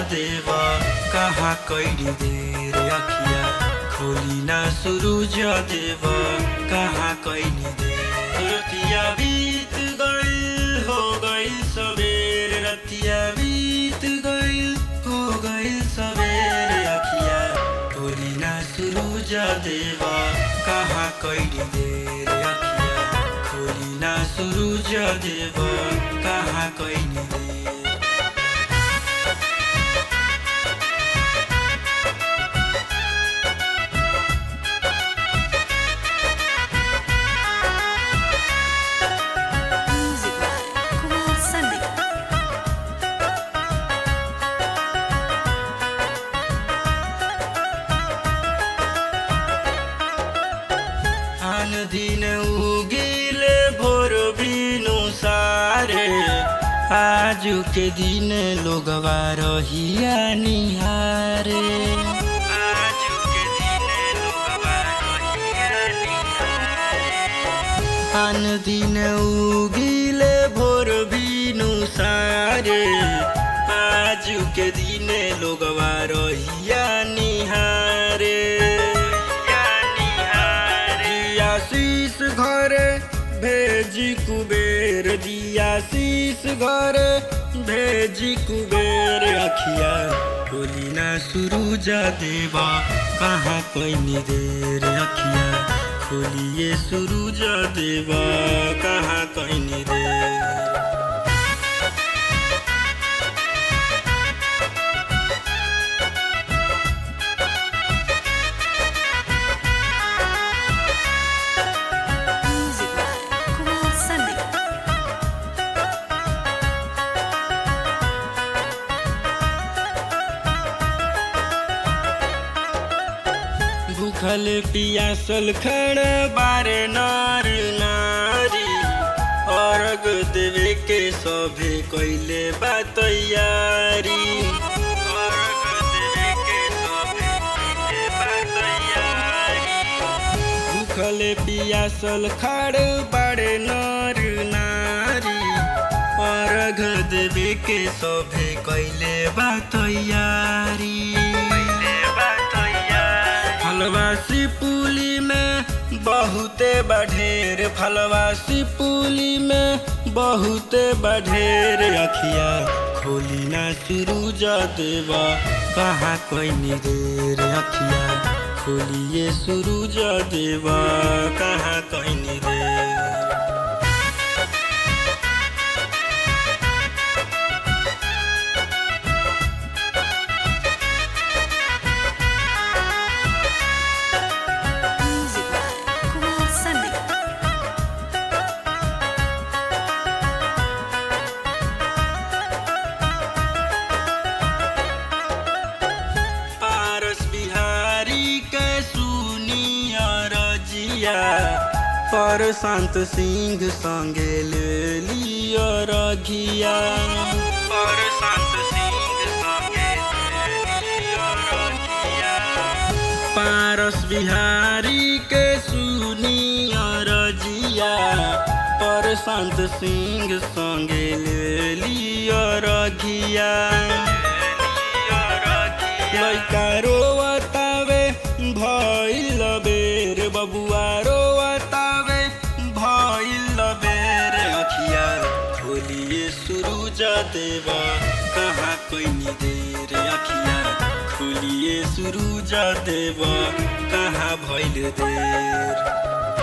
देवा कहाँ कैली देर अखिया खोली ना सुरुज देवा कहाँ कैली देर रतिया बीत गइल हो गइल सबेर रतिया बीत गइल हो गइल सबेर अखिया खोली ना सुरुज देवा कहाँ कैली देर अखिया खोली ना सुरुज देवा कहाँ कैली देर Music by Kumar Sandeep. आन दिन उगिले भोर बिनु सारे आजु के दिन लोगवा रहिया निहारे आजु के दिन लोगवा रहिया निहारे आन दिन उगिले भोर बिनु सारे आजु के दिन लोगवा रहिया निहारे दिया शीस घरे भेजी कुबेर दिया शीस घरे भेजी कुबेर अखिया खोली ना सुरुजा देवा कहाँ कैनी देर अखिया खोलिए सुरुजा देवा कहाँ कैनी देर Music by Kumar Sandeep. भूखल पियासल खड़ बारे नार नारी अर्घ देवे के सभे कैले बा तैयारी अर्घ देवे के सभे कैले बा तैयारी भूखल पियासल खड़ बारे नार नारी अर्घ देवे के सभे कैले बा तैयारी फलवासी पुली में बहुते बढ़ेर फलवासी पुली में बहुते बढ़ेर अखिया खोली ना सुरुजा देवा कहाँ कोई देर अखिया खोलिए सुरुजा देवा कहाँ कोई देर Music by Kumar Sandeep. पारस बिहारी के सुनिया रजिया पर शांत सिंह संगे ले लिया रघिया पर शांत सिंह संगे ले लिया रघिया पारस बिहारी के सुनिया रजिया पर शांत सिंह संगे ले लिया रघिया लैका रोवतावे भइल बेर बबुआ रोवतावे भइल बेर अखिया खोलिए सुरुजा देवा कहाँ कैनी देर अखिया खोलिए सुरुजा देवा कहाँ भइल देर